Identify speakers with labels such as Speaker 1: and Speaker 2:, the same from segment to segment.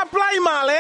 Speaker 1: primary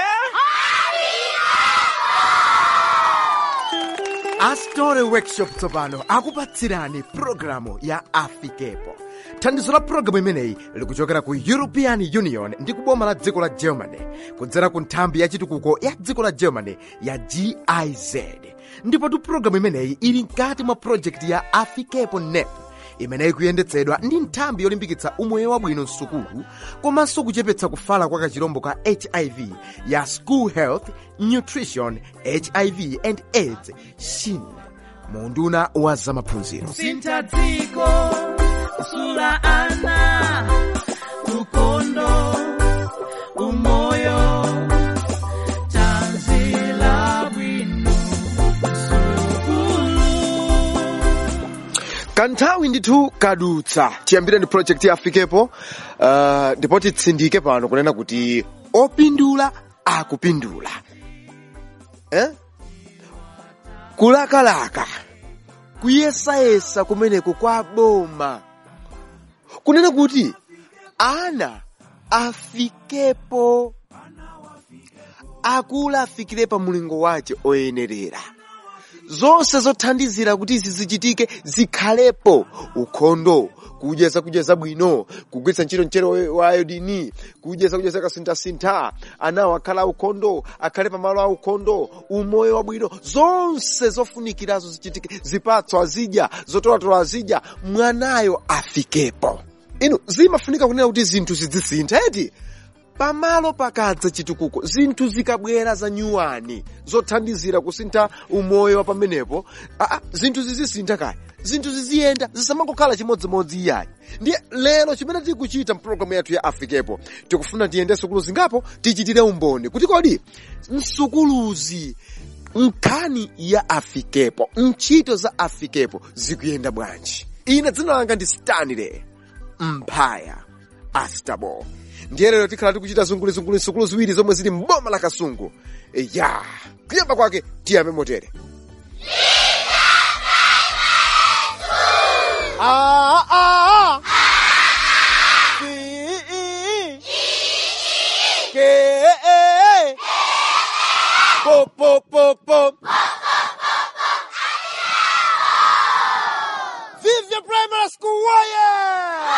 Speaker 2: astore workshop tsopano akupatsirani pulogalamu ya afikepo thandizo la pulogalamu imeneyi likuchokera ku european union ndi kuboma la dziko la germany kudzera ku nthambi ya chitukuko ya dziko la germany ya giz ndipotu pulogalamu imeneyi ili mkati mwa projekti ya afikepo nep imeneyi kuyendetsedwa ndi nthambi yolimbikitsa umoyo wabwino msukulu komanso kuchepetsa kufala kwa kachirombo ka hiv ya school health nutrition hiv and aids shin munduna wa zamaphunziro
Speaker 3: sintha dziko kusula ana ukhondo umoyo tanzila bwino sukulu
Speaker 2: kanthawi ndithu kadutsa tiyambire ndi project ya afikepo uh, ndipo titsindike pano kunena kuti opindula akupindula eh? kulakalaka kuyesayesa kumeneku kwa boma kunena kuti ana afikepo akulu afikire pa mulingo wace oyenerera zonse zothandizira kuti izi zichitike zikhalepo ukhondo kudya zakudya zabwino kugwiritsa ntchito mchere wa iodini kudya zakudya zakasinthasintha anawo akhale aukhondo akhale pamalo aukhondo umoyo wabwino zonse zofunikirazo zichitike zipatso azidya zotolatola azidya mwanayo afikepo inu zimafunika kunena kuti zinthu zizisintha eti pamalo pakadza chitukuko zinthu zikabwera za nyuwani zothandizira kusintha umoyo wa pamenepo aa zinthu zizisintha kaya zinthu ziziyenda zisamangokhala chimodzimodzi iyayi ndiye lero chimene tikuchita mpulogalamu yathu ya afikepo tikufuna tiyende sukulu zingapo tichitire umboni kuti kodi msukuluzi nkhani ya afikepo ntchito za afikepo zikuyenda bwanji ine dzina langa ndi stanley mphaya astabo ndiye lero tikhala tikuchita zungulizunguli nsukulu ziwiri zomwe zili mboma la kasungu ya kuyamba kwake tiyambe motere Ah, ah, ah. Ki, i, ke, e, po, po, po, po. Vivya Primary School warrior!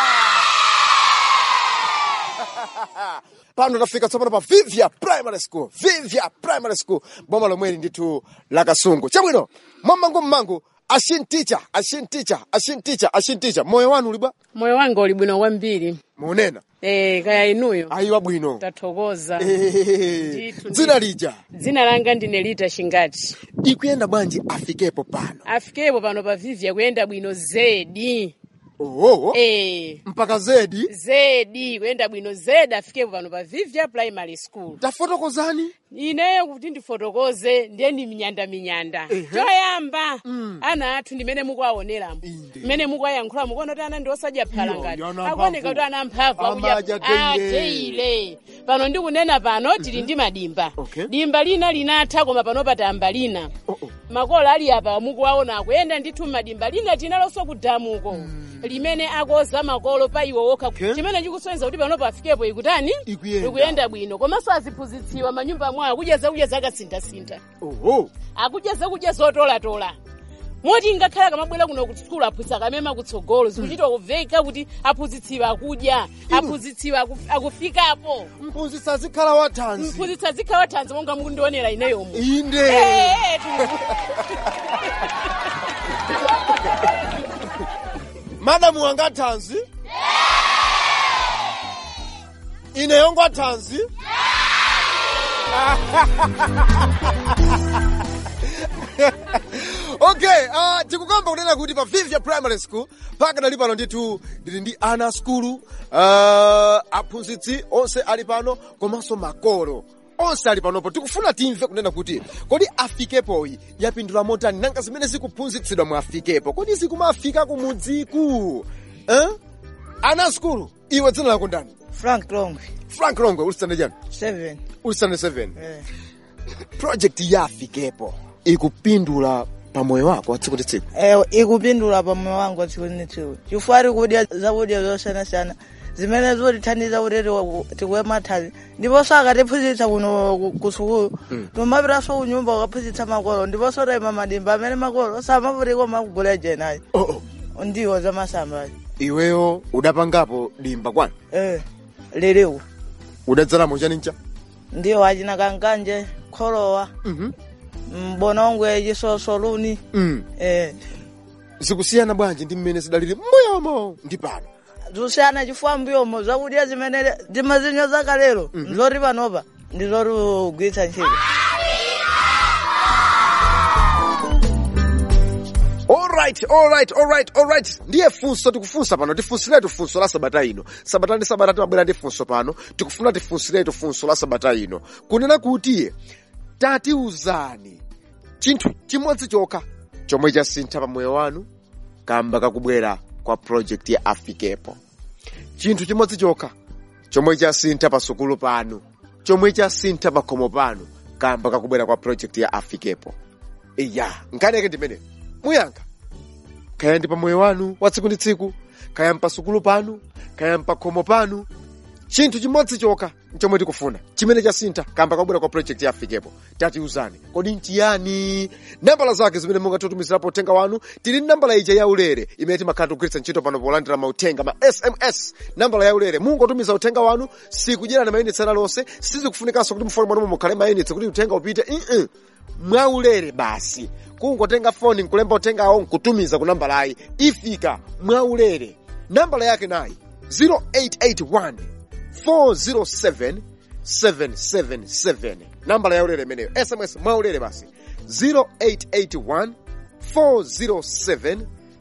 Speaker 2: pano tafika tsopano pa vivya primary school vivya primary school boma lomweli ndithu la kasungu chabwino mwammangu mmangu ashinticha ashinticha ashinticha ashinticha moyo wanu uli bwa
Speaker 4: moyo wanga uli bwino kwambiri
Speaker 2: munena
Speaker 4: eh kaya inuyo
Speaker 2: ayiwa bwino
Speaker 4: tathokoza
Speaker 2: Eh,
Speaker 4: Ndithu,
Speaker 2: dzina lija
Speaker 4: dzina langa ndine lita shingati
Speaker 2: ikuyenda bwanji afikepo pano
Speaker 4: afikepo pano pa vivya kuyenda bwino zedi
Speaker 2: oho
Speaker 4: eh
Speaker 2: mpaka zedi
Speaker 4: zedi kuyenda bwino zedi afikepo pano pa vivya primary school
Speaker 2: tafotokozani
Speaker 4: ineyo kuti ndifotokoze ndiye ndi minyanda minyanda choyamba ana athu ndimene mukuwaoneramo
Speaker 2: Inde.
Speaker 4: mmene mukuwayankhula mukuona kuti ana ndi osadya phala
Speaker 2: Iyo,
Speaker 4: ngati
Speaker 2: yana
Speaker 4: akuoneka
Speaker 2: mphamvu.
Speaker 4: kuti ana mphamvu
Speaker 2: Amadya
Speaker 4: akudya
Speaker 2: teire.
Speaker 4: ateile pano ndikunena pano tili ndi madimba
Speaker 2: Okay.
Speaker 4: dimba lina linatha koma pano patamba lina
Speaker 2: Oh, oh.
Speaker 4: makolo ali apa mukuwaona akuyenda ndithu madimba lina tinalonso kudamuko limene akoza makolo pa iwo wokha
Speaker 2: Okay.
Speaker 4: chimene chikusonyeza kuti pano pafikepo ikutani
Speaker 2: Ikuyenda.
Speaker 4: ikuyenda bwino komanso aziphunzitsiwa manyumba mwawo akudya zakudya zakasinthasintha
Speaker 2: oho
Speaker 4: akudya zakudya zotolatola moti ngakhale akamabwera kuno ku sukulu aphunzitsa kamema kutsogolo zikuchitwa kumveka kuti aphunzitsiwa akudya aphunzitsiwa aku- akufikapo
Speaker 2: mphunzitsi azikhala wathanzi
Speaker 4: mphunzitsa zikhala wathanzi monga mukundionera ineyomo
Speaker 2: inde
Speaker 4: Eh, tu-
Speaker 2: madamu wanga thanzi ine yongo thanzi okay uh, tikukamba kunena kuti pa vivya primary school paka dali pano ndithu ndili ndi ana skulu uh, aphunzitsi onse ali pano komanso makolo onse ali panopo tikufuna timve kunena kuti kodi afikepoyi yapindula motani nanga zimene zikuphunzitsidwa mu afikepo kodi zikumafika kumudziku eh? ana skulu iwe dzina lako ndani
Speaker 5: frank longwe
Speaker 2: frank longwe ulisande chani
Speaker 5: 7
Speaker 2: ulisande 7
Speaker 5: eh.
Speaker 2: project ya afikepo ikupindula pamoyo wako wa tsiku ndi tsiku
Speaker 5: eh, ikupindula pamoyo wangu wa tsiku ndi tsiku chifukwa kudya zakudya zosiyanasiyana
Speaker 1: zimene zotithandiza kuti tiwe- tikuwe mathanzi ndiponso akatiphunzitsa kuno ku- ku sukulu timapitanso kunyumba ukaphunzitsa makolo ndiponso tayima madimba amene makolo samavutika makugula jenayi
Speaker 2: oh, oh.
Speaker 1: ndiwo za masamba
Speaker 2: iweyo udapangapo dimba kwani
Speaker 1: eh liliku
Speaker 2: udadzalamo chanincha
Speaker 1: ndiwo achina kankanje kholowa
Speaker 2: Mhm.
Speaker 1: mbonongwe chisoso luni
Speaker 2: mm.
Speaker 1: eh
Speaker 2: zikusiyana bwanji ndi mmene zidalili mbuyomo ndi pano
Speaker 1: zusiyana chifukwa mbuyomo zakudya zimene timazinyo zakalero nzoti panopa ndizoti ugwiritsa ntchito
Speaker 2: alright alright alright alright ndiye funso tikufunsa pano tifunsiretu funso la sabata ino sabata ndi sabata timabwera ndi funso pano tikufuna tifunsiretu funso la sabata ino kunena kuti tatiuzani chinthu chimodzi chokha chomwe chasintha pa moyo wanu kamba kakubwera kwa project ya afikepo chinthu chimodzi chokha chomwe chasintha pa sukulu panu chomwe chasintha pa khomo panu kamba kakubwera kwa project ya afikepo iya nkaneke ndimene muyankha kaya ndi pa moyo wanu wa tsiku ndi tsiku kaya mpa sukulu panu kaya mpa khomo panu chinthu chimodzi chokha chomwe tikufuna chimene chasintha kamba kakubwera kwa project ya afikepo tatiuzani kodi nchiyani nambala zake zimene mungatitutumizirapo uthenga wanu tili ndi nambala ija yaulere imene timakhala tikugwiritsa ntchito pano polandira mauthenga ma sms nambala yaulere mungotumiza uthenga wanu sikudyerana mayinitsi ana lonse sizikufunikanso kuti mufoni mwanu mukhale mayinitsi kuti uthenga upite uh mwaulere basi kungotenga foni nkulemba uthengawo nkutumiza ku nambalayi ifika mwaulere nambala yake nayi 0881 407 777 nambala yaulere imeneyo sms mwaulere basi 0881 407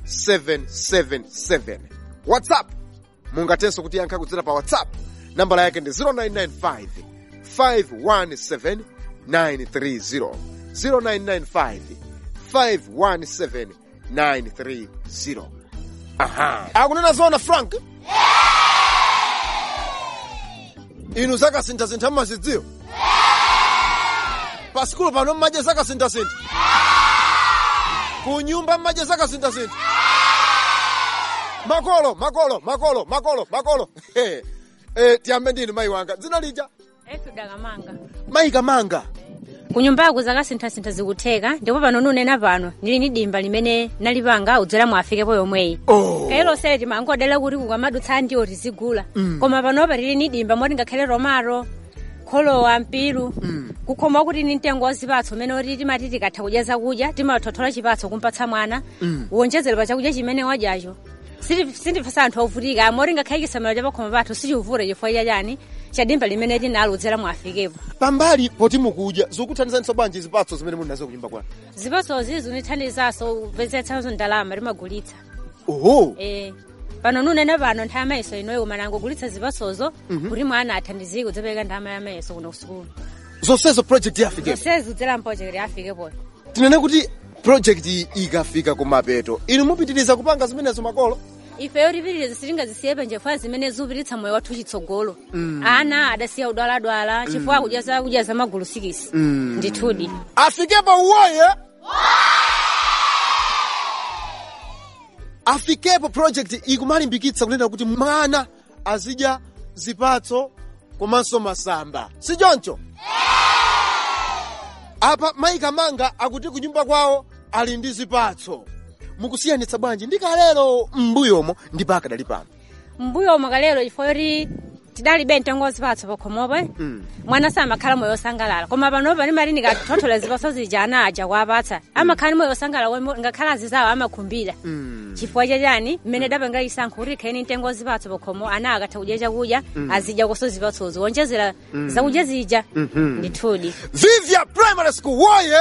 Speaker 2: 777 whatsapp mungatenso kutiyankha kudzera pa whatsapp nambala yake ndi 0995 517 930 0995 517 930 aha akunena zona frank inu zakasintha-sintha mmazidziwa pa sikulu pano mmadye zakasintha-sintha ku nyumba mmadye zakasintha-sintha makolo makolo makolo makolo makolo eh, tiyambe ndinu mayi wanga dzina lija
Speaker 5: etudakamanga
Speaker 2: mayi kamanga
Speaker 5: kunyumbako zakasinthasintha zikutheka ndipo pano nunena pano ndili ni dimba limene nalipanga udzera mwafikepo yomweyi
Speaker 2: oh.
Speaker 5: kailosere timangodala kuti kukamadutsa ndiwo tizigula koma panopa tili ni dimba moti ngakhale romaro kholowa mpiru kukhoma kuti ni mtengo wa zipatso umene oti timati tikatha kudya zakudya timathothola chipatso kumpatsa mwana wonjezera pa chakudya chimene wadyacho sindipasa anthu ovutika moti ngakhale chisamalo cha pakhoma pathu sichivute chifukwa chachani chadimba limene tinalo udzera mwafikepo
Speaker 2: pambali poti mukudya zikuthandizaniso bwanji zipatso zimene muli nazo kunyumba kwanu
Speaker 5: zipatsozi zunithandizaso upezetsanazo ndalama timagulitsa
Speaker 2: oho
Speaker 5: eh pano nunene pano nthawi yamayeso inoyo koma nangogulitsa zipatsozo kuti mwana athandizike udzapereka ndalama yamayeso kuno kusukulu
Speaker 2: zonsezo project yafikepo
Speaker 5: zonsezi udzera mpojeketi afikepo
Speaker 2: tinene kuti project ikafika kumapeto inu mupitiriza kupanga zimenezo makolo
Speaker 5: ifeyo tipitiriza sitingazisiye penje chifukwa zimene zikupititsa moyo wathu chitsogolo ana adasiya udwaladwala chifukwa kudya zakudya zamagulu sikisi ndithudi
Speaker 2: afikepo uwoye afikepo project ikumalimbikitsa kunena kuti mwana azidya zipatso komanso masamba si choncho apa mayi kamanga akuti kunyumba kwawo ali ndi zipatso mukusiyanitsa bwanji ndikalero m'mbuyomo ndi pakadali pano
Speaker 5: mbuyo mwakalero chifukwa yoti tidalibe mtengo wa zipatso pakhomopo mwana samakhala moyo wosangalala koma panopa ndimati ndikathothola zipatso zija ana aja kuapatsa amakhala ni moyo wosangalala womwe ngakhala azizawo amakhumbira chifukwa chachani mmene dapanga isankho kuti khaeni mtengo wa zipatso pakhomo ana akatha kudya chakudya azidya koso zipatsozo wonjezera zakudya zija ndithudi
Speaker 2: vivya primary school woye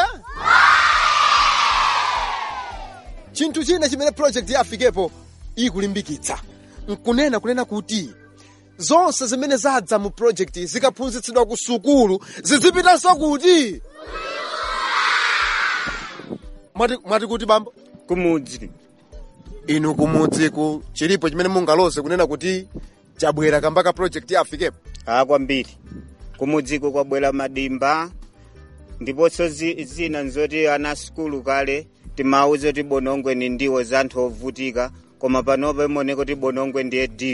Speaker 2: chinthu china chimene project ya afikepo ikulimbikitsa nkunena kunena kuti zonse zimene zadza mu project zikaphunzitsidwa ku sukulu zizipitanso kuti mwati, mwati kuti bambo
Speaker 6: kumudzi
Speaker 2: inu kumudziku chilipo chimene mungaloze kunena kuti chabwera kamba ka project ya afikepo
Speaker 6: a kwambiri kumudziko kwabwera madimba ndiponso zi- zina nzoti ana sukulu kale timauze kuti bonongwe ni ndiwo za anthu ovutika koma panopa imoneka kuti bonongwe ndiye dilu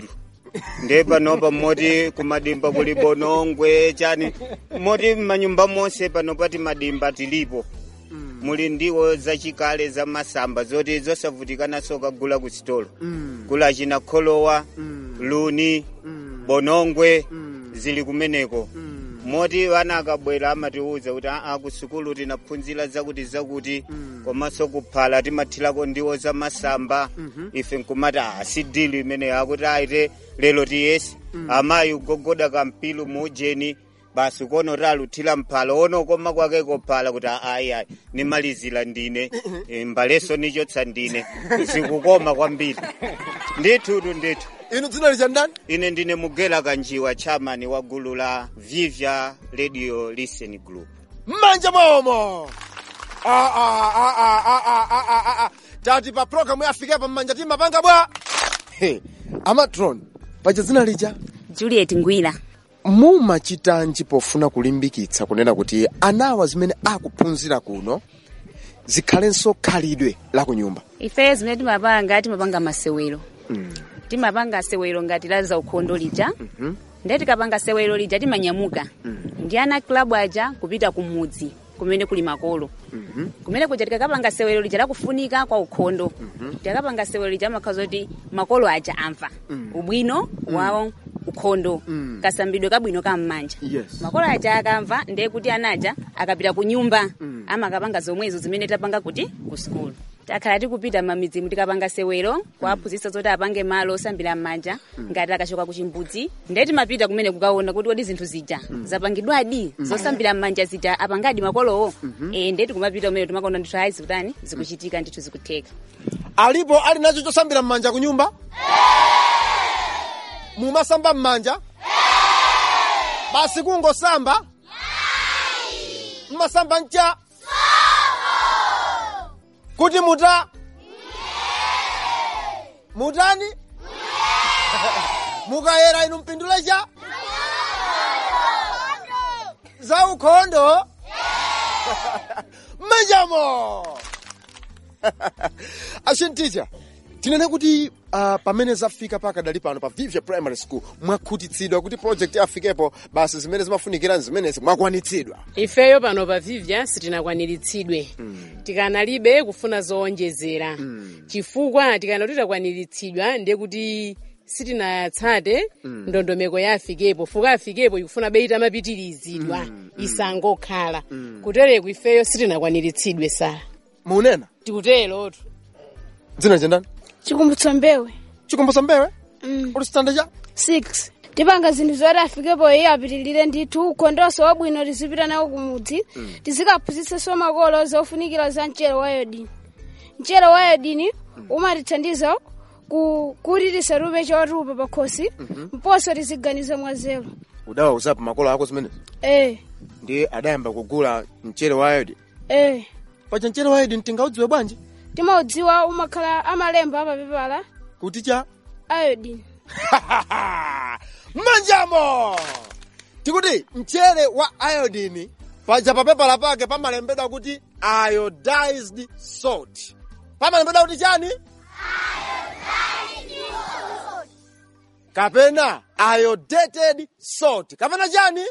Speaker 6: ndiye panopa moti kumadimba kuli bonongwe chani moti m'manyumba monse pano pati madimba tilipo muli ndiwo zachikale za masamba zoti zosavutikanaso kagula ku sitolo kula china kholowa luni bonongwe zili kumeneko moti vana akabwera amatiuza kuti aa ku sukulu tinaphunzira zakuti zakuti komanso kuphala timathirako ndiwo za masamba ife nkumati aa si dili imeneyo akuti aite lero tiyesi amayi ugogoda kampilu muujeni basi kono ti aluthira mphalo ono koma kwake kophala kuti ayi nimalizira ndine Eh, mbaleso nichotsa ndine zikukoma kwambiri ndithutu ndithu
Speaker 2: inu dzina licha ndani
Speaker 6: ine ndine mugela kanjiwa chairman wa gulu la vivya radio listen group
Speaker 2: mmanja mwaomo Ah, ah, ah, ah, ah, ah, ah, ah, ah, ah. tati pa programu yafikepo mmanja timapanga bwa He, amatron paja dzina lija
Speaker 7: juliet ngwira
Speaker 2: mumachitanji pofuna kulimbikitsa kunena kuti anawa zimene akuphunzira kuno zikhalenso khalidwe la kunyumba
Speaker 7: ife zimene timapanga timapanga masewero timapanga sewero ngati la za ukhondo lija ndiye tikapanga sewero lija timanyamuka ndi ana klabu aja kupita kumudzi kumene kuli makolo kumene kuja tikakapanga sewero lija lakufunika kwa ukhondo tikakapanga sewero lija amakhala zoti makolo aja amva ubwino wawo ukhondo kasambidwe kabwino kam'manja
Speaker 2: Yes.
Speaker 7: makolo aja akamva ndiye kuti anaja akapita ku nyumba amakapanga zomwezo zimene tapanga kuti ku sukulu takhala tikupita mamidzimu tikapanga sewero kuwaphunzitsa zoti apange malo osambira m'manja ngati akachoka ku chimbudzi ndiye timapita kumene kukaona kuti kodi zinthu zija zapangidwadi zosambira m'manja zija apangadi makolowo eh ndiye tikumapita kumene timakaona ndithu ayi zikutani zikuchitika ndithu zikutheka
Speaker 2: alipo ali nacho chosambira m'manja ku nyumba mumasamba m'manja basi kungosamba mmasamba ncha kuti muta mutani mukayera inu mpindule cha za ukhondo manjamo ashinticha tinene kuti uh, pamene zafika pakadali pano pa vivya primary school mwakhutitsidwa kuti project afikepo basi zimene zimafunikira zimenezi mwakwanitsidwa
Speaker 4: ifeyo pano pa vivya sitinakwaniritsidwe tikanalibe kufuna zowonjezera chifukwa tikana kuti takwaniritsidwa ndiye kuti sitinatsate ndondomeko ya afikepo fuka afikepo ikufuna beita mapitirizidwa isangokhala kutereku ifeyo sitinakwaniritsidwe sala
Speaker 2: munena
Speaker 4: tikuterotu
Speaker 2: dzina chendani
Speaker 8: chikumbutso mbewe
Speaker 2: chikumbutso mbewe
Speaker 8: Mm.
Speaker 2: uli standa cha
Speaker 8: 6 tipanga zinthu zoti afikepo iye apitilire ndithu ukhondonso wabwino tizipita nawo kumudzi tizikaphunzitsenso makolo zofunikira za mchere wa yodini mchere wa yodini umatithandiza ku- kuti tisarupe chotupa pakhosi mponso tiziganiza mwazero
Speaker 2: udawauzapo makolo ako zimenezi
Speaker 8: eh
Speaker 2: ndi adayamba kugula mchere wa ayodi
Speaker 8: eh
Speaker 2: paja mchere wa ayodi mtingaudziwe bwanji
Speaker 8: timaudziwa umakhala amalemba apapepala
Speaker 2: kuti cha
Speaker 8: ayodini
Speaker 2: manjamo tikuti mchere wa iodini paja papepala pake pamalembedwa kuti iodized salt pamalembedwa kuti chani kapena iodated salt kapena chani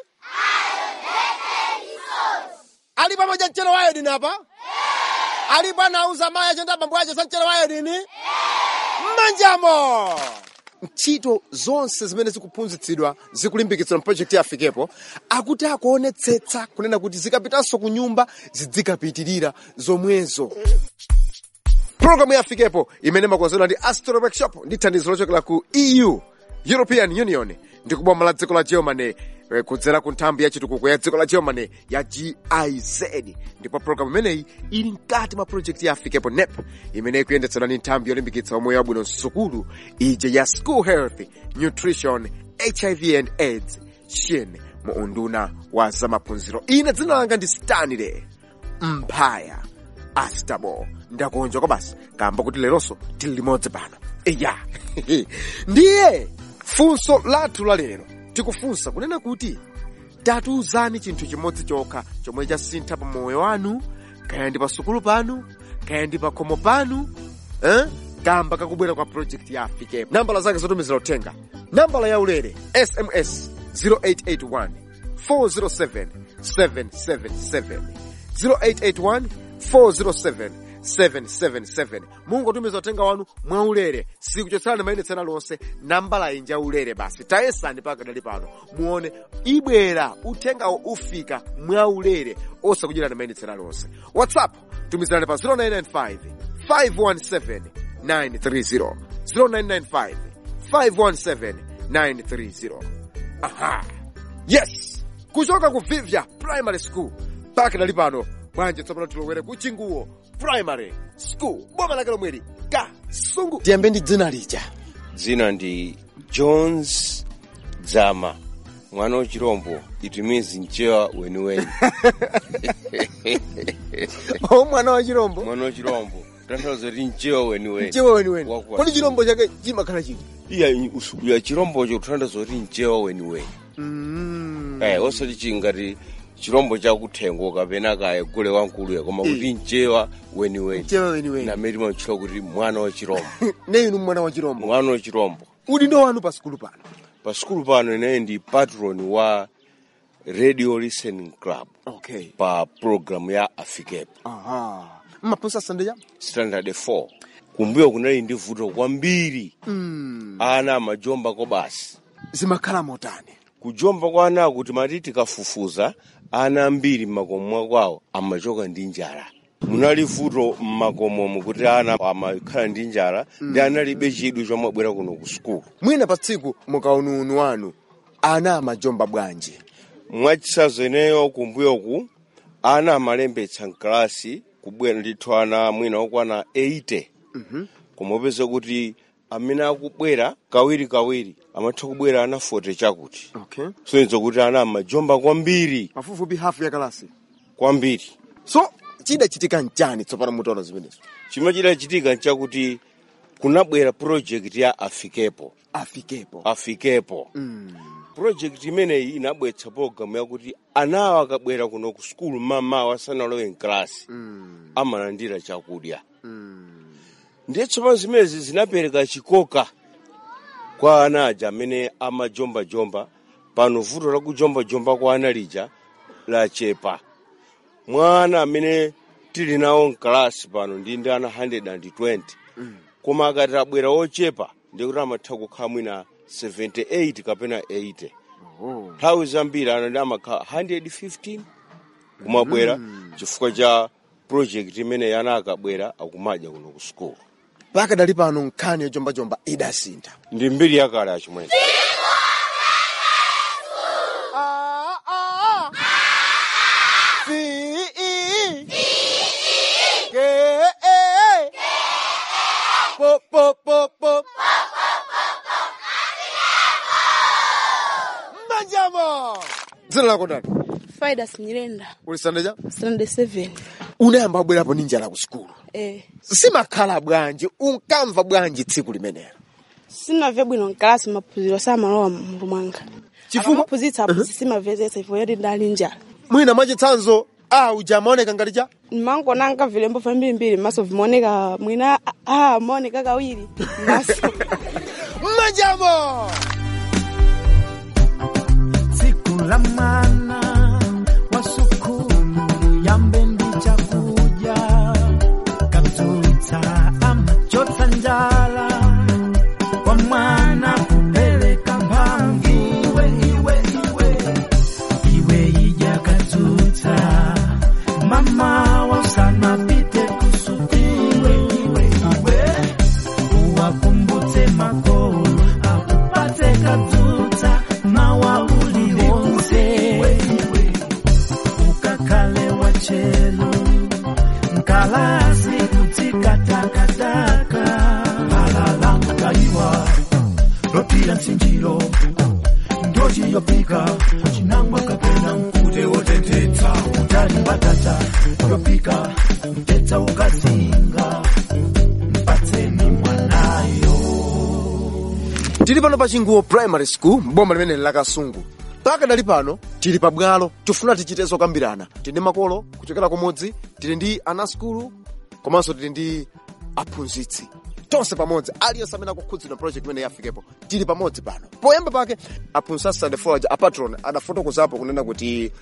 Speaker 2: ali pamoja mchere wa iodini apa alipo anauza mayi achenda abambo ache sa mchere wa iodini manjamo ntchito zonse zimene zikuphunzitsidwa zikulimbikitsidwa mpprojekti yafikepo akuti akuonetsetsa kunena kuti zikapitanso ku nyumba zidzikapitirira zomwezo programu yafikepo imene makonzedwa ndi astro workshop ndi thandizo lochokera ku eu european union ndi kuboma la dziko la germany eh, kudzera ku nthambi ya chitukuko ya dziko la germany ya giz ndipo programu imeneyi ili mkati mwa project ya afikepo nep imene ikuyendetsedwa ndi nthambi yolimbikitsa umoyo wabwino msukulu ija ya school health nutrition hiv and aids shin mu unduna wa zamaphunziro ine dzina langa ndi stanley mphaya astabo ndakonja kwa basi kamba kuti leronso tili limodzi pano eya ndiye funso lathu la lero tikufunsa kunena kuti tatiuzani chinthu chimodzi chokha chomwe chasintha pa moyo wanu kaya ndi pa sukulu panu kaya ndi pa khomo panu eh? kamba kakubwera kwa project ya afikepo nambala zake zotumizira uthenga nambala ya ulere sms 0881 407 777 0881 407 777 mungotumiza uthenga wanu mwaulere sikuchotserani mayendetsera lonse nambala inja ulere basi tayesani pakadali pano muone ibwera uthengawo ufika mwaulere osakudyerani mayendetsera lonse whatsapp tumizirani pa 0995 517 930 0995 517 930 aha yes kuchoka ku vivya primary school pakadali pano bwanji tsopano tilowere ku chinguwo primary school boma lake lomweli kasungu tiyambe ndi dzina lija
Speaker 9: dzina ndi jones dzama mwana wachirombo it means mchewa weniweni
Speaker 2: o mwana wa chirombo
Speaker 9: mwana wachirombo tanthauza kuti mchewa weniweni
Speaker 2: mchewa weniweni
Speaker 9: Wakuwa
Speaker 2: kodi
Speaker 9: chirombo.
Speaker 2: chirombo chake chimakhala chiti
Speaker 9: iya usukula chirombocho kutanthauza kuti mchewa weniweni eh osati chingati chirombo chakuthengo kapena kaya gule wankuluya koma kuti mchewa weniweni
Speaker 2: mchewa weniweni
Speaker 9: namene timachitcha kuti mwana wachirombo
Speaker 2: ne inu mwana wa chirombo
Speaker 9: mwana wachirombo
Speaker 2: udindo wanu pa sikulu pano
Speaker 9: pa sikulu pano ineyi ndi patron wa radio listening club
Speaker 2: okay
Speaker 9: pa program ya afikepo
Speaker 2: aha mmaphunzitsa sande cha
Speaker 9: standard 4 kumbuyo kunali ndi vuto kwambiri
Speaker 2: mm.
Speaker 9: ana amajombako basi
Speaker 2: zimakhala motani
Speaker 9: kujomba kwa ana kuti mati tikafufuza ana ambiri mmakomo mwakwawo amachoka ndi njala munali vuto mmakomomo kuti ana amakhala ndi njala ndi analibe chidwi chomwe abwera kuno ku sukulu
Speaker 2: mwina pa tsiku mukaununu wanu ana amajomba bwanji
Speaker 9: mwachisazo ineyo kumbuyoku ana amalembetsa mkalasi kubwera ndithu ana mwina okwana 80 koma upeza kuti amene akubwera kawiri kawiri amatha kubwera ana 40 chakuti
Speaker 2: okay
Speaker 9: soneza kuti ana amajomba kwambiri
Speaker 2: pafupifupi hafu ya kalasi
Speaker 9: kwambiri
Speaker 2: so chidachitika nchani tsopano mutaona zimenezo
Speaker 9: chimene chidachitika nchakuti kunabwera project ya afikepo
Speaker 2: afikepo
Speaker 9: afikepo
Speaker 2: mm.
Speaker 9: project imeneyi inabweretsa program yakuti anawa akabwera kuno ku sukulu mamawa asanalowe mklasi
Speaker 2: Mm.
Speaker 9: amalandira chakudya
Speaker 2: Mm.
Speaker 9: ndiye tsopano zimenezi zinapereka chikoka kwa ana aja amene amajombajomba pano vuto la kujombajomba kwa ana lija lachepa mwa ana amene tili nawo mkalasi pano ndi ndi ana 120 koma akati abwera ochepa ndikuti amatha kukhala mwina 78 kapena 80
Speaker 2: Oh.
Speaker 9: nthawi zambiri ana ndi amakhala 115 kumabwera chifukwa cha project imene ana akabwera akumadya kuno ku sukulu
Speaker 2: pakadali pano nkhani yojombajomba idasintha
Speaker 9: ndi mbiri yakale achimwene
Speaker 2: manjamo dzina lako ndani
Speaker 10: faida sinyirenda
Speaker 2: ulisandeja
Speaker 10: sunday 7
Speaker 2: unayamba abwerapo ndi njala ku sukulu
Speaker 10: eh
Speaker 2: simakhala bwanji unkamva bwanji tsiku limenelo
Speaker 10: sinamve bwino mkalasi maphunziro samalowa mulu mwanga
Speaker 2: Chifukwa?
Speaker 10: amaphunzitsa aphunzitsi simamvetsetsa ifo yoti ndali njala
Speaker 2: mwina mwachitsanzo a uja amaoneka ngati cha
Speaker 10: mmangonanga vilembo vambirimbiri maso vimaoneka mwina ah, amaoneka kawiri maso
Speaker 2: manjamo
Speaker 3: siku la mwana wa sukulu yambe ndi chakudya kaptulitsa amachotsa njala kwa mwana kupeleka mphamvu iwe iwe iwe iwe ija kadzutsa mama wasanapite kusutiwe iwe iwe uwakumbutse makolo akupate kadzutsa mawaulile onse ukakhale wachelo mkalasi kutsikatakataka alala mkaiwa lopila msinjilo ndoji yopika chinangwa kapena mkute wotetetsa utali batata yopika mtetsa ukazinga mpatseni mwanayo
Speaker 2: tili pano pa chinguwo primary school boma limene la kasungu pakadali pano tili pabwalo tifuna tichite zokambirana tili ndi makolo kuchokera kumudzi tili ndi ana skulu komanso tili ndi aphunzitsi tonse pamodzi aliyense amene akukhudzidwa project imene yafikepo tili pamodzi pano poyamba pake aphunzitsa sunday forge apatron adafotokozapo kunena kuti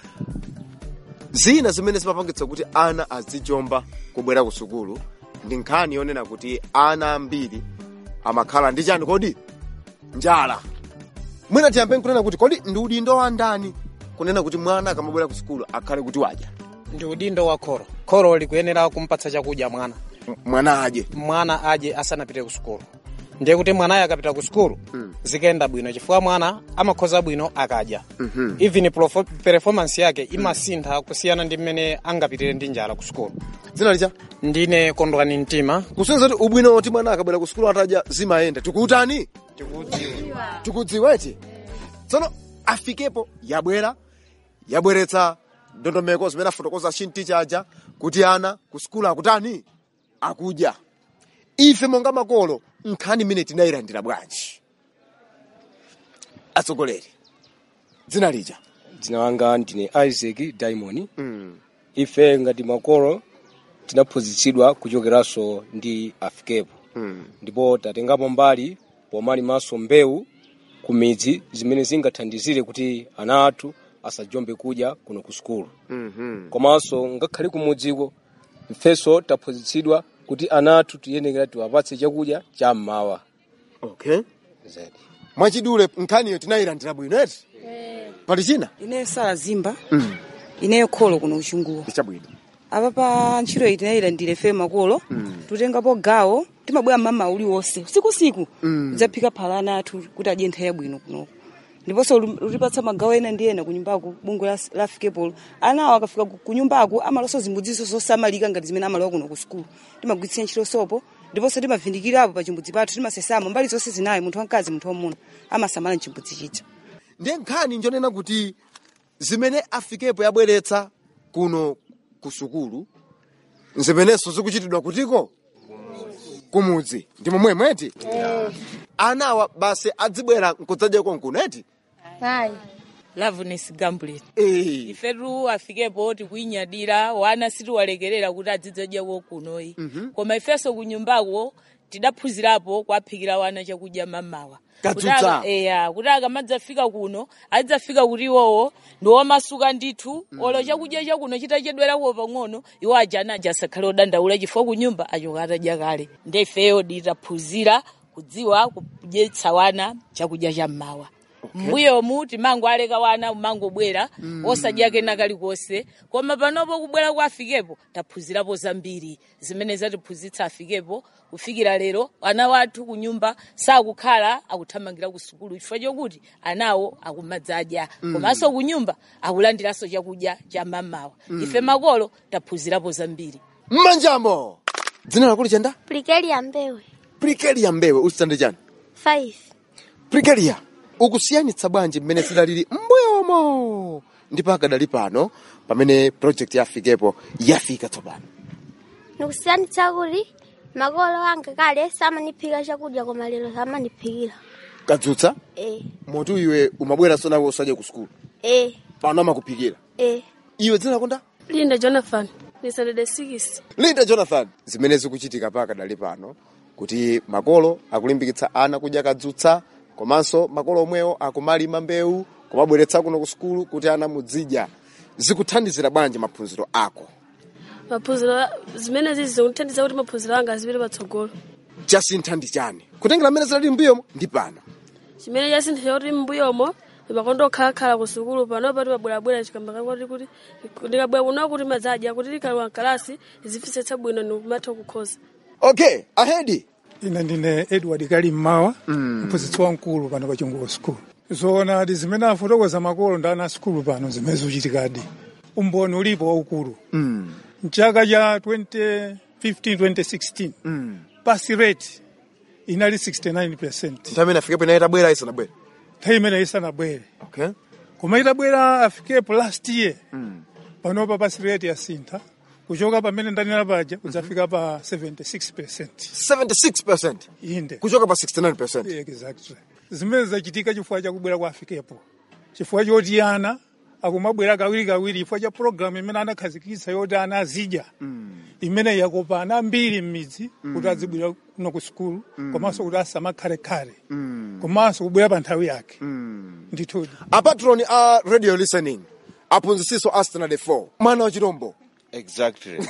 Speaker 2: zina zimene zimapangitsa kuti ana azijomba kubwera ku sukulu ndi nkhani yonena kuti ana ambiri amakhala ndi chani kodi njala mwina tiyambe nkunena kuti kodi ndi udindo wa ndani kunena kuti mwana akamabwera ku sukulu akhale kuti wadya
Speaker 11: ndi udindo wa kholo kholo likuyenera kumpatsa chakudya mwana
Speaker 2: M- mwana adye
Speaker 11: mwana adye asanapite ku sukulu ndiye kuti mwanayo akapita ku sukulu zikayenda bwino chifukwa mwana amakhoza bwino akadya even profo- performance yake imasintha kusiyana ndi mmene angapitire ndi njala ku sukulu
Speaker 2: dzina licha
Speaker 11: ndine kondwani mtima
Speaker 2: kusonyeza kuti ubwino woti mwana akabwera ku sukulu atadya zimayenda tikuutani tikudziwa eti tsono afikepo yabwera yabweretsa ndondomeko zimene afotokoza chinticha aja kuti ana ku sukulu akutani akudya ife monga makolo nkhani imene tinayilandira bwanji atsogoleri dzina lija
Speaker 12: dzina langa ndine isaac diamond ife ngati makolo tinaphunzitsidwa kuchokeranso ndi afikepo ndipo tatengapo mbali pomalimanso mbewu ku midzi zimene zingathandizire kuti ana athu asajombe kudya kuno ku sukulu komanso ngakhale kumudziko ifenso taphunzitsidwa kuti ana athu tiyenekera tiwapatse chakudya cha mmawa
Speaker 2: okay
Speaker 12: zedi
Speaker 2: mwachidule nkhaniyo tinayilandira bwino eti pali china
Speaker 13: ineyo sala zimba ineyo kholo kuno uchunguwa
Speaker 2: ichabwino
Speaker 13: apa pa ntchito iyi tinayilandira ife makolo tutengapo gawo timabwera mama uliwonse usikusiku
Speaker 2: Mm.
Speaker 13: tidzaphika phalana athu kuti adye nthawi yabwino kunoko ndiponso lu- lutipatsa magawo ena ndi ena kunyumbaku bungwe la- la fikepolo anawo akafika ku- kunyumbako amaloso zimbudziso zosamalika ngati zimene amalowa kuno ku sukulu timagwiritsira ntchito sopo ndiponso timavindikirapo pa chimbudzi pathu timasesamo mbali zonse zinayi munthu wamkazi munthu wamuna amasamala mchimbudzi chija
Speaker 2: ndiye nkhani njonena kuti zimene afikepo yabweretsa kuno ku sukulu zimenenso zikuchitidwa kutiko kumudzi ndi momwe mweti anawa basi adzibwera nkudzadya konkuno eti
Speaker 14: Hayi.
Speaker 15: loveness gamblet
Speaker 2: Eh.
Speaker 15: ifetu afikepo tikuinyadira wana sitiwalekerera kuti adzidzadyawo kunoyi koma ifenso kunyumbako tidaphunzirapo kwaphikira wana chakudya mamawa
Speaker 2: Kadzutsa.
Speaker 15: Kuti aka- eya kuti akamadzafika kuno adzafika kuti iwowo ndi womasuka ndithu olo chakudya chakuno chitachedwerako pang'ono iwo aja anaja asakhale odandaula chifukwa kunyumba achoka atadya kale ndi ifeyo titaphunzira kudziwa kudyetsa wana chakudya cha mmawa mbuyomu timango aleka wana umangobwera
Speaker 2: Mm.
Speaker 15: osadya kena kalikonse koma panopo kubwera kwa afikepo taphunzirapo zambiri zimene zatiphunzitsa afikepo kufikira lero ana wathu kunyumba sakukhala akuthamangira ku sukulu chifukwa chokuti anawo akumadzadya
Speaker 2: Mm.
Speaker 15: komanso kunyumba akulandiranso chakudya cha mamawa
Speaker 2: Mm.
Speaker 15: ife makolo taphunzirapo zambiri
Speaker 2: mmanjamo dzina lakuli chenda
Speaker 14: Prikelia mbewe.
Speaker 2: prikelia mbewe uchitande chani
Speaker 14: 5.
Speaker 2: prikelia ukusiyanitsa bwanji mmene zidalili mbuyomo ndi pakadali pano pamene project ya afikepo yafika tsopano
Speaker 14: Nikusiyanitsa kuti makolo anga kale samaniphika chakudya koma lero samaniphikira.
Speaker 2: kadzutsa
Speaker 14: Eh.
Speaker 2: moti iwe umabweranso nawe usadya ku sukulu
Speaker 14: Eh.
Speaker 2: pano amakuphikira
Speaker 14: Eh.
Speaker 2: iwe dzina lakonda
Speaker 16: linda jonathan ni saturday 6
Speaker 2: linda jonathan zimene zikuchitika pakadali pano kuti makolo akulimbikitsa ana kudya kadzutsa komanso makolo omwewo akumalima mbewu kumabweretsa kuno ku sukulu kuti ana muzidya zikuthandizira bwanji maphunziro ako
Speaker 16: maphunziro zimene zizi zikuthandiza kuti maphunziro anga azipite patsogolo
Speaker 2: chasintha ndi chani kutengera mmene zinali mbuyomo ndi pano
Speaker 16: chimene chasintha kuti mbuyomo imakondo okhalakhala ku sukulu panopa timabwerabwera chikamba kakoti kuti ndikabwera kuno kuti madzadya kuti likalowa mkalasi zifisetsa bwino ndikumatha kukhoza
Speaker 2: okay ahedi
Speaker 17: ine ndine edward kali mmawa mphunzitsi wamkulu pano pa chunguko school zoona ati zimene afotokoza makolo ndi ana sukulu pano zimene zikuchitikadi umboni ulipo waukulu mchaka cha 2015-2016 pass rate inali 69
Speaker 2: nthawi imene afikepo inayi itabwera isanabwere
Speaker 17: nthawi imene isanabwere
Speaker 2: okay
Speaker 17: koma itabwera afikepo last year panopa pass rate yasintha kuchoka pamene ndanena paja kudzafika pa 76
Speaker 2: 76
Speaker 17: inde
Speaker 2: kuchoka pa 69
Speaker 17: exactly zimene zachitika chifukwa chakubwera kwa afikepo chifukwa choti ana akumabwera kawiri kawiri ifo cha programu imene anakhazikitsa yoti ana azidya imene yakopa ana ambiri m'midzi kuti azibwera kuno ku sukulu komanso kuti asamakhalekale komanso kubwera pa nthawi yake ndithudi
Speaker 2: apatroni a radio listening aphunzitsiso a standard 4 mwana wa chirombo
Speaker 9: exactly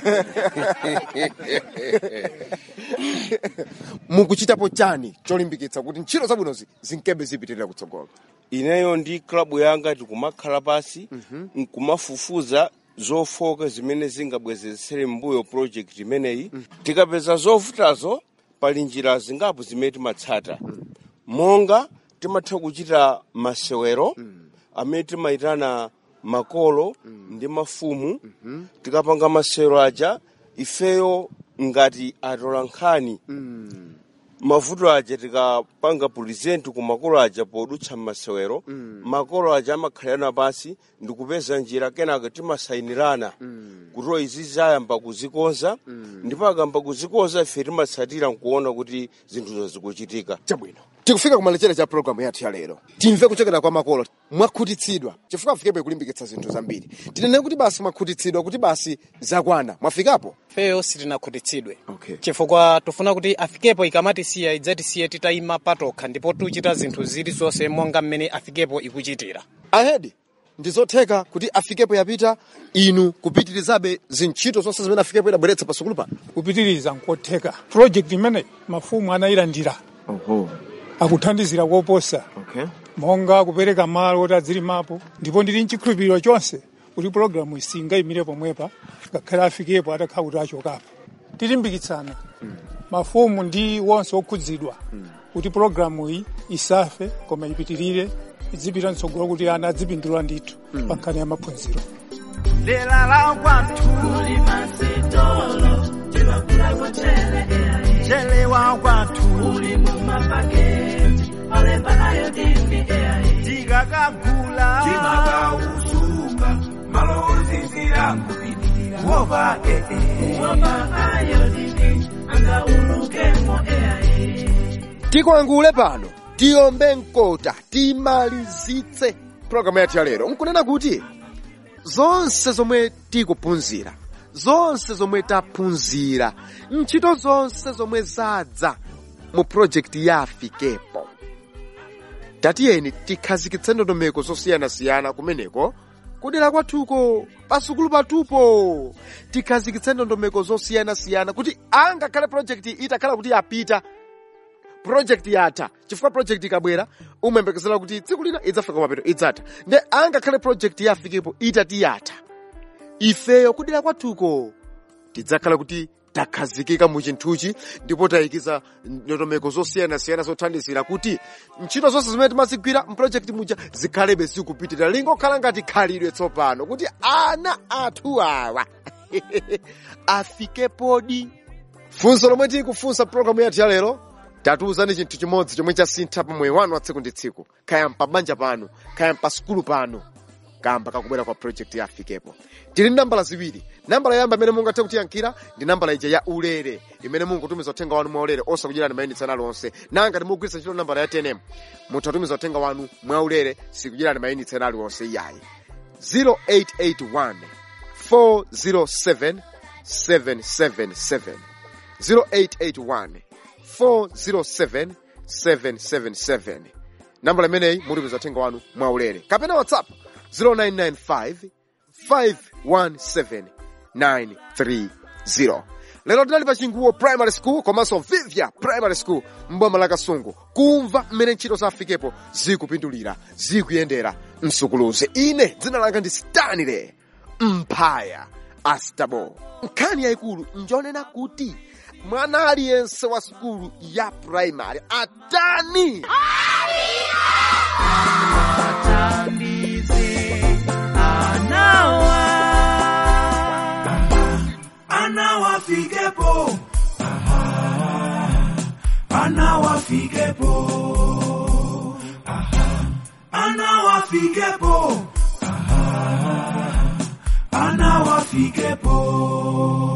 Speaker 2: mukuchitapo chani cholimbikitsa kuti ntchito zabwinozi zinkebe zipitirira kutsogolo
Speaker 9: ineyo ndi klabu yanga tikumakhala pasi nkumafufuza zofoka zimene zingabwezesere mbuyo project imeneyi tikapeza zovutazo pali njira zingapo zimene timatsata monga timatha kuchita masewero amene timayitana makolo ndi mafumu tikapanga masewero aja ifeyo ngati atola nkhani mavuto aja tikapanga pulizenti ku makolo aja podutsa masewero makolo aja amakhalirana pasi ndikupeza njira kenaka timasayinirana kuti izi zayamba kuzikonza ndipo akamba kuzikonza ife timatsatira nkuona kuti zinthuzo zikuchitika
Speaker 2: chabwino tikufika kumalechera cha programu yathu ya lero timve kuchokera kwa makolo mwakhutitsidwa chifukwa afikepo kulimbikitsa zinthu zambiri tinene kuti basi mwakhutitsidwa kuti basi zakwana mwafikapo
Speaker 11: feyo sitinakhutitsidwe
Speaker 2: okay.
Speaker 11: chifukwa tufuna kuti afikepo ikamatisiya idzatisiye titayima patokha ndipo tuchita zinthu zilizonse monga mmene afikepo ikuchitira
Speaker 2: ahedi ndizotheka kuti afikepo yapita inu kupitirizabe zintchito zonse zimene afikepo idabweretsa pasukulu pano
Speaker 17: kupitiriza nkotheka project imene mafumu anayilandira
Speaker 2: oho
Speaker 17: akuthandizira koposa
Speaker 2: okay.
Speaker 17: monga kupereka malo oti adzilimapo ndipo ndili nchikhulupiriro chonse kuti programu isingayimire pomwepa ngakhale afikepo atakhala kuti achokapo tilimbikitsana mafumu ndi wonse okhudzidwa kuti programu iyi isafe koma ipitirire idzipita mtsogolo kuti ana adzipindula ndithu pa nkhani ya maphunziro
Speaker 3: dera la kwathu limasitolo chivakula kuchele chele wa kwathu uli mumapaketi olembanayo dini tikakagula timakausunga malozizira kupitirira kuopa ee kuopa ayo dini angaulukemo ee
Speaker 2: tikwangule pano tiyombe mkota timalizitse programu yathu ya lero nkunena kuti zonse zomwe tikuphunzira zonse zomwe taphunzira ntchito zonse zomwe zadza mu projekti ya afikepo tatiyeni tikhazikitse ndondomeko zosiyanasiyana kumeneko kudera kwathuko pasukulu patupo tikhazikitse ndondomeko zosiyanasiyana kuti angakhale projekti itakhala kuti yapita project yatha chifukwa project ikabwera umayembekezera kuti tsiku lina idzafika kumapeto idzatha nde angakhale project yafikepo itati yatha ifeyo kudera kwathuko tidzakhala kuti takhazikika mu chinthuchi ndipo tayikiza ndondomeko zosiyanasiyana zothandizira kuti ntchito zonse zimene timazigwira mprojekti muja zikhalebe zikupitirira lingokhala ngati khalidwe tsopano kuti ana athu awa afikepodi funso lomwe tikufunsa programu yathu ya lero tatiuzani chinthu chimodzi chomwe chasintha pa moyo wanu wa tsiku ndi tsiku kaya mpabanja pano kaya mpasukulu pano kamba kakubwera kwa project ya afikepo tili ndi nambala ziwiri nambala yamba imene mungathe kutiyankhira ndi nambala ija ya ulere imene mungutumiza uthenga wanu mwa ulere osakudyerani mayinitsi ana lonse nanga timugwiritsa ntchito nambala ya tnm mutatumiza uthenga wanu mwa ulere sikudyerani mayinitsi ana aliwonse iyayi 0881 407 777 0881 407 777 nambala imeneyi mutumiza uthenga wanu mwa ulere kapena whatsapp 0995 517 930 lero tinali pa chinguwo primary school komanso vivya primary school mboma la kasungu kumva mmene ntchito za afikepo zikupindulira zikuyendera msukuluzi ine dzina langa ndi stanile mphaya astabo nkhani yayikulu njonena kuti mwana aliyense wa sukulu ya primary atani
Speaker 3: anawa anawafikepo anawafikepo anawafikepo anawafikepo